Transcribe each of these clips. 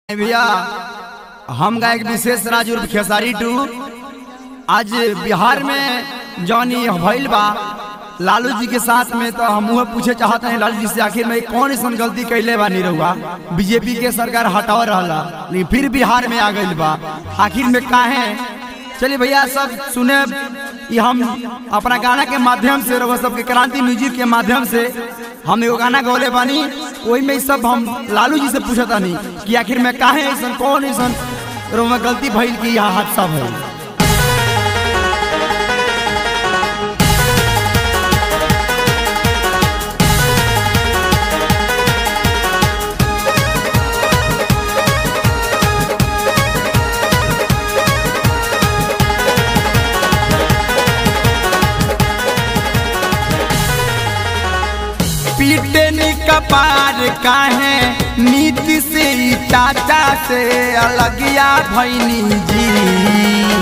भैया हम गायक विशेष राज उर्फ खेसारी टू आज बिहार में जौनी भइल बा लालू जी के साथ में तो हम मुँह पूछे चाहते हैं लालू जी से आखिर में कौन ऐसा गलती कैले बा नहीं रहुआ बीजेपी के सरकार हटाव रहा लेकिन फिर बिहार में आ गई बा आखिर में काहे चलिए भैया सब सुने ये हम अपना गाना के माध्यम से रहुआ सबके क्रांति म्यूजिक के माध्यम से हम एगो गाना गौले बानी वही में सब हम लालू जी से पूछता नहीं कि आखिर में काहे ऐसा कौन ऐसा रहुआ गलती भइल कि यहाँ हादसा भइल पीटे नी कपार काहे नीति से ई चाचा से अलगिया भैनी जी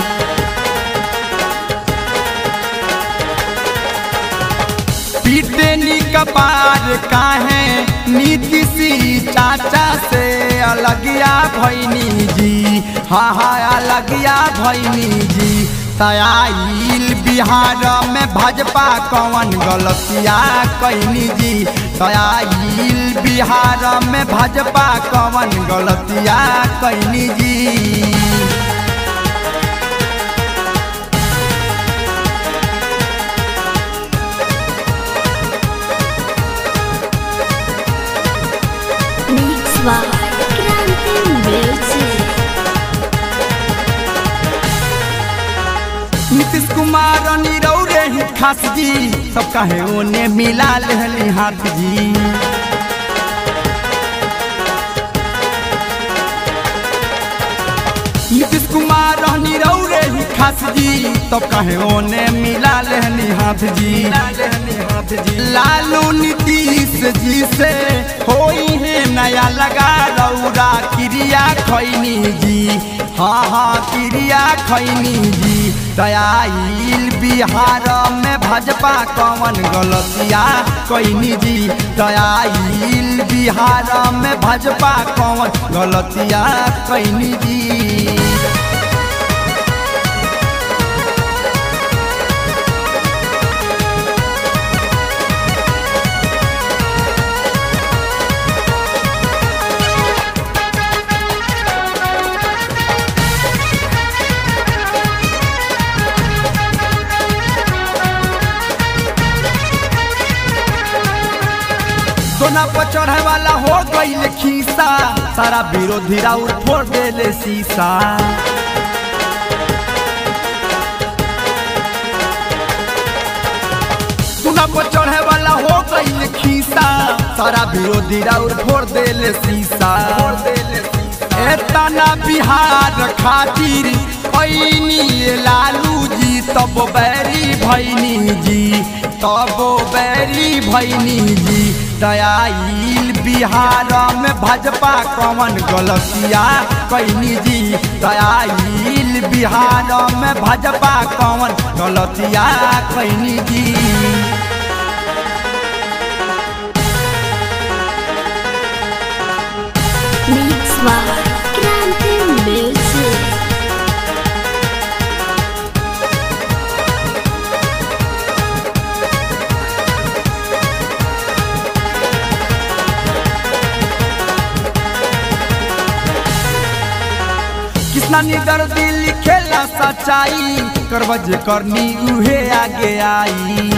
पीटे नी कपार काहे नीति से ई चाचा से अलगिया भैनी जी हाँ हाँ अलगिया भैनी जी तयाइल बिहार में भाजपा कौन गलतिया कैनी जी तयाइल बिहार में भाजपा कौन गलतिया कैनी जी Mix by Kranti Music. Nitish Kumar Nirav रे ही खास जी सब कहे ओने मिला लेहली हाथ जी नीतीश कुमार नीरव रे ही खास जी तब कहे ओने मिला लेहनी हाथ जी लालू नीतीश जी से होई है नया लगा रौरा क्रिया खैनी जी हाँ हाँ क्रिया खैनी जी दयाइल बिहार में भाजपा कौन गलतिया कैनी जी दयाइल बिहार में भाजपा कौन गलतिया कैनी जी सोना पर चढ़े वाला हो गईल खीसा सारा विरोधी राउर फोड़ देले शीशा सोना पर चढ़े वाला हो गईल खीसा सारा विरोधी राउर फोड़ देले शीशा एतना बिहार खातिर ऐनी लालू जी तब बैरी भैनी जी तब बैरी भैनी जी दयाइल बिहार में भाजपा कौन गलतिया कैनी जी दयाइल बिहार में भाजपा कौन गलतिया कैनी जी Mix by Kranti Music. कितना निगर दिल खेला सच्चाई करबज करनी उहे आगे आई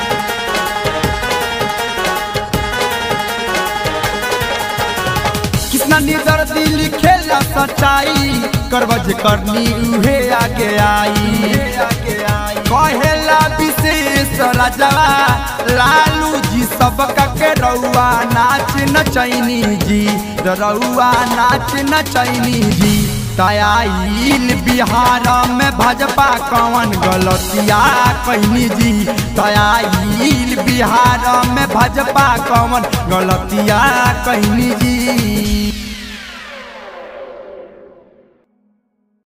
कितना निगर दिल खेला सच्चाई करबज करनी उहे आगे आई कहेला विशेष राजवा लालू जी सबका के रउआ नाच नचैनी जी रउआ नाच नचैनी जी तयाइल बिहार में भाजपा कौन गलतिया कैनी जी तयाइल बिहार में भाजपा कौन गलतिया कैनी जी